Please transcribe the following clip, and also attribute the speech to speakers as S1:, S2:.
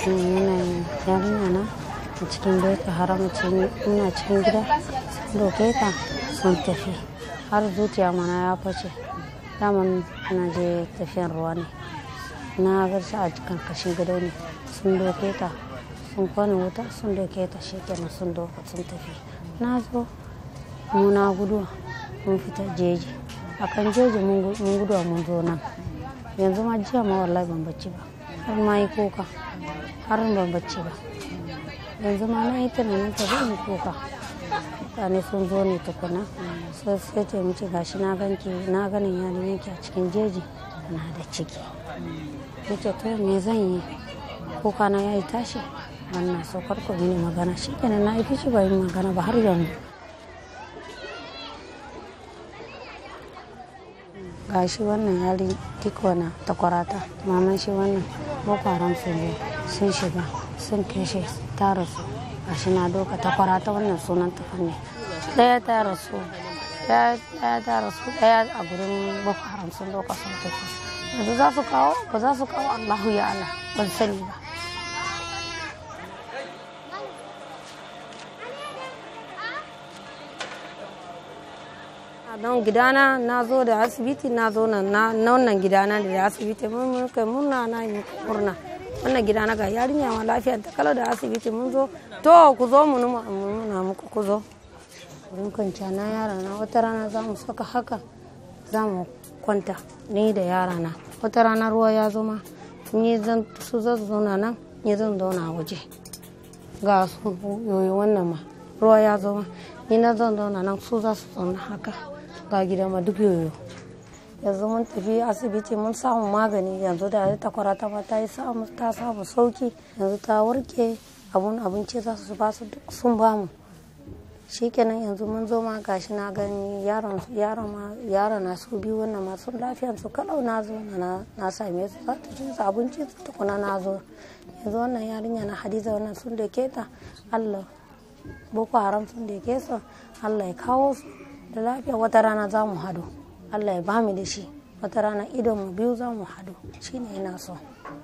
S1: Wannan yarinya na a cikin boko haram ina cikin gida sun doke ta sun tafi har zuciya mana ya fashe daman na je tafiyan ruwa ne na garshi a karkashin gado ne sun doke ta sun kwana wuta sun doke ta shi kenan sun doka sun tafi na zo muna guduwa mun fita jeji akan jeji mun guduwa mun zo nan yanzu ma jiya ma wallahi ban bacci ba har ma yi kuka har ban bacci ba yanzu ma na yi tunanin ta zai kuka mutane sun zo ne tukuna sai sai ce mace gashi na ganki na ganin yarin yake a cikin jeji na da ciki nace to me zan yi kuka na yayi tashi wannan so karko mini magana shikenan na yi fishi ba yin magana ba har yanzu gashi wannan yari tikwana takwarata maman shi wannan boko haram sun zo sun shiga sun kashe ta rasu gashi na doka takwarata wannan sunan ta ne daya ta rasu daya ta rasu daya a gurin boko haram sun doka sun tafi yanzu za su kawo ba za su kawo allahu ya allah ban sani ba don gidana na zo da asibiti na zo na wannan gidana da asibiti mun kai murna na yi murna wannan gidana ga yarinya ma lafiya ta kala da asibiti mun zo to ku zo mu nuna muku ku zo wurin kwanciya na yara na wata rana za mu saka haka za mu kwanta ni da yara na wata rana ruwa ya zo ma ni zan su zan zauna nan ni zan zauna waje ga su yoyi wannan ma ruwa ya zo ma ni na zan zauna nan su za su zauna haka ga gida ma duk yoyo yanzu mun tafi asibiti mun samu magani yanzu da ta kwarata ma ta yi samu ta samu sauki yanzu ta warke abun abinci za su ba su duk sun ba mu shikenan yanzu mun zo ma gashi na gani yaron yaron ma yaron na su biyu wannan ma sun lafiyan su kalau na zo na na same su za ta ci su abinci su tukuna na zo yanzu wannan yarinya na hadiza wannan sun da ta Allah boko haram sun da ke su Allah ya kawo su da lafiya wata rana za mu hadu allah ya bamu da shi wata rana idon mu biyu za mu hadu shine ina so